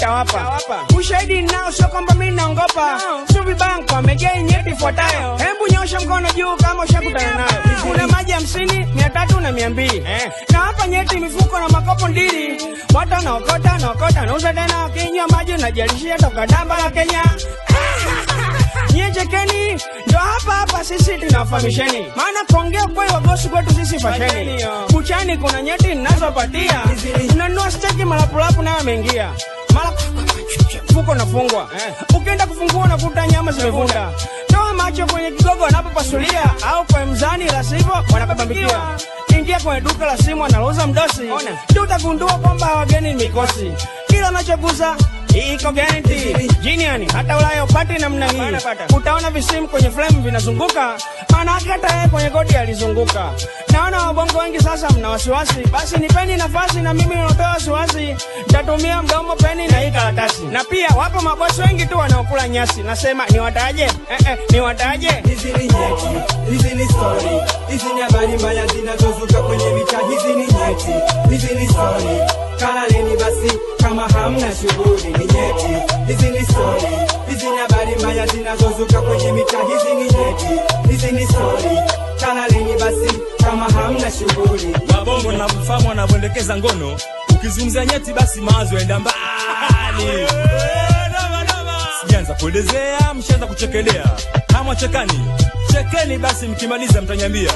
nitawapa ushahidi nao, sio kwamba mi naongopa. Subi Bank wamejaa nyeti ifuatayo, hebu nyosha mkono juu kama ushakutana nayo. Kuna maji hamsini, mia tatu na mia mbili na hapa nyeti mifuko na makopo ndili, watu wanaokota wanaokota, nauza tena, wakinywa maji unajalishia toka damba la Kenya. Nyie chekeni, ndo hapa hapa sisi tunawafahamisheni, maana kuongea kweli wagosi kwetu sisi fasheni. Buchani kuna nyeti ninazopatia, unanunua steki malapulapu nayo ameingia mara mfuko unafungwa, ukienda kufungua unakuta nyama zimevunda. Toa macho kwenye kigogo wanapopasulia, au kwa mzani, la sivyo wanakabambikia. Ingia kwenye duka la simu analouza mdosi, ndio utagundua kwamba wageni ni mikosi. Kila unachogusa iko guarantee. Jiniani hata Ulaya upati namna hii, utaona visimu kwenye frame vinazunguka, maana yake hata yeye kwenye godi alizunguka. Naona wabongo wengi sasa mna wasiwasi, basi nipeni nafasi na mimi natoa wasiwasi, nitatumia mdomo, peni na hii karatasi. Na pia wapo mabosi wengi tu wanaokula nyasi, nasema niwataje? Eh, eh, niwataje? Hizi ni nyeti, hizi ni story, hizi ni habari mbaya zinazozuka kwenye mitaa. Hizi ni nyeti, hizi ni story, kalaleni basi kama hamna shughuli. Ni nyeti, hizi ni story, hizi ni habari mbaya zinazozuka kwenye mitaa. Hizi ni nyeti, hizi ni story, kalaleni basi kama hamna shughuli. Wabongo na mfahamu wanavyoendekeza ngono, ukizungumzia nyeti basi mawazo yaenda mbali. Sijaanza kuelezea, mshaanza kuchekelea. Kama chekani, chekeni basi, mkimaliza mtanyambia.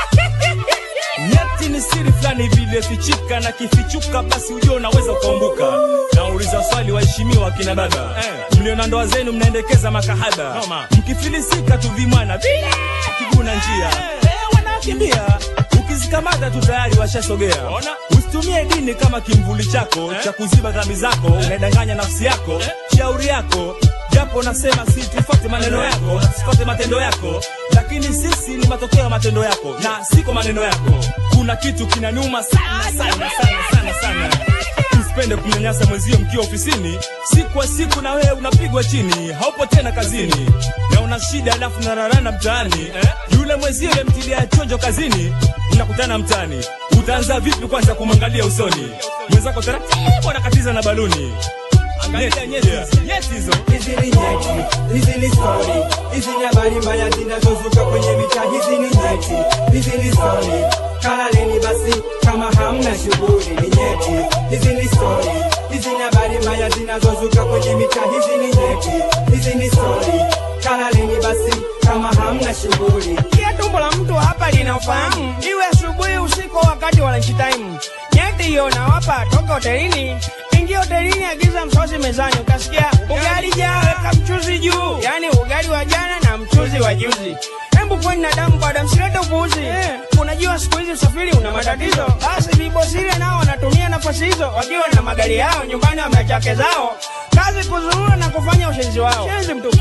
Nyeti ni siri fulani vile fichika, na kifichuka basi ujue unaweza ukaumbuka. Nauliza swali, waheshimiwa kina baba, mlio na ndoa zenu mnaendekeza makahaba, mkifilisika tu vimwana vile kiguna njia Eh, wanakimbia ukizikamata tu tayari washasogea. Usitumie dini kama kimvuli chako cha kuziba dhambi zako, unaidanganya nafsi yako, shauri yako japo nasema si tufuate maneno yako, tufuate matendo yako, lakini sisi ni matokeo ya matendo yako na siko maneno yako. Kuna kitu kinaniuma sana sana sana sana sana. Usipende kumnyanyasa mwenzio mkiwa ofisini, siku kwa siku na wewe unapigwa chini, haupo tena kazini na una shida, alafu nararana mtaani eh? Yule mwenzio mtilia chonjo kazini, mnakutana mtaani, utaanza vipi kwanza kumwangalia usoni mwenzako? Taratibu anakatiza na baluni. Angalia nyeti nyeti hizo Hizi ni nyeti, hizi ni story, hizi ni habari mbaya zinazozuka kwenye mitaa. Hizi ni nyeti, hizi ni story, kalaleni basi kama hamna shughuli. Ni nyeti, hizi ni story, hizi ni habari mbaya zinazozuka kwenye mitaa. Hizi ni nyeti, hizi ni story, kalaleni basi kama hamna shughuli. Kia tumbo la mtu hapa lina ufahamu, iwe asubuhi, usiku, wakati wa lunch time. Nyeti hiyo nawapa toka hotelini. Ingia hotelini, agiza msosi mezani, utasikia ugali jaa, weka mchuzi juu, yaani ugali wa jana na mchuzi wa juzi. Hebu kweni na damu bada, msilete upuuzi. Unajua siku hizi usafiri una matatizo, basi vibosile nao wanatumia nafasi hizo, wakiwa na magari yao nyumbani, wamechake zao, kazi kuzurura na kufanya ushenzi wao. Shenzi mtupu.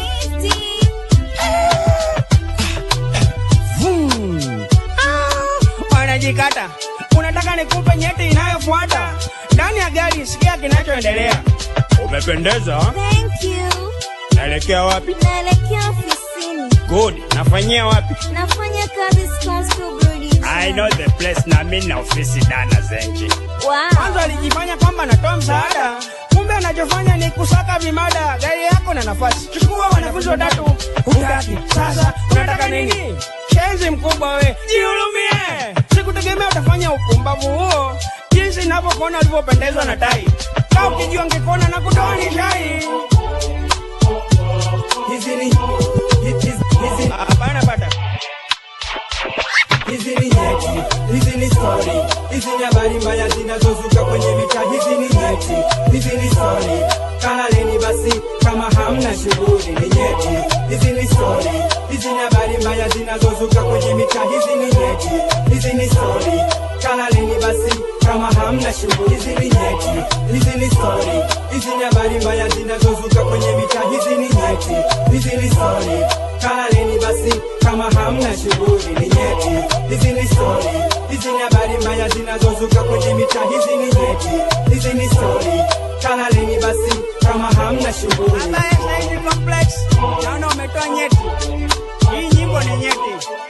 Vum. Ah, wanajikata. Unataka nikupe nyeti inayofuata ndani ya gari? Sikia kinachoendelea. Umependeza. Thank you. Naelekea wapi? Naelekea ofisini. Good. Nafanyia wapi? Nafanya kazi Scottsville Brewery. I know the place na mimi na ofisi dana zenji. Wow. Kwanza alijifanya kwamba anatoa msaada, kumbe anachofanya ni kusaka vimada. Gari yako na nafasi, chukua wanafunzi watatu. Hutaki sasa, unataka nini? Shenzi mkubwa we, jihurumie. Sikutegemea utafanya upumbavu huo, jinsi ninavyokuona ulivyopendezwa na tai. Kaa ukijua ngekuona na kutoa ni shai. Hizi ni hizi, hizi, Hapana bata. hizi ni nyeti, hizi ni story, hizi ni habari mbaya zinazozuka kwenye mitaa. Hizi ni nyeti, hizi ni story, kalaleni basi kama hamna shughuli. Ni nyeti, hizi ni story, hizi ni habari mbaya zinazozuka kwenye mitaa. Hizi ni nyeti, hizi ni story, kalaleni basi kama hamna shughuli. Hizi ni nyeti, hizi ni story, hizi ni habari mbaya zinazozuka kwenye mitaa. Hizi ni nyeti, hizi ni story, kalaleni basi kama hamna shughuli. Ni nyeti, hizi ni story, hizi ni habari mbaya zinazozuka kwenye mitaa. Hizi ni nyeti, hizi ni story, kalaleni basi kama hamna shughuli. Hapa Science Complex, naona umetoa nyeti. Hii nyimbo ni nyeti.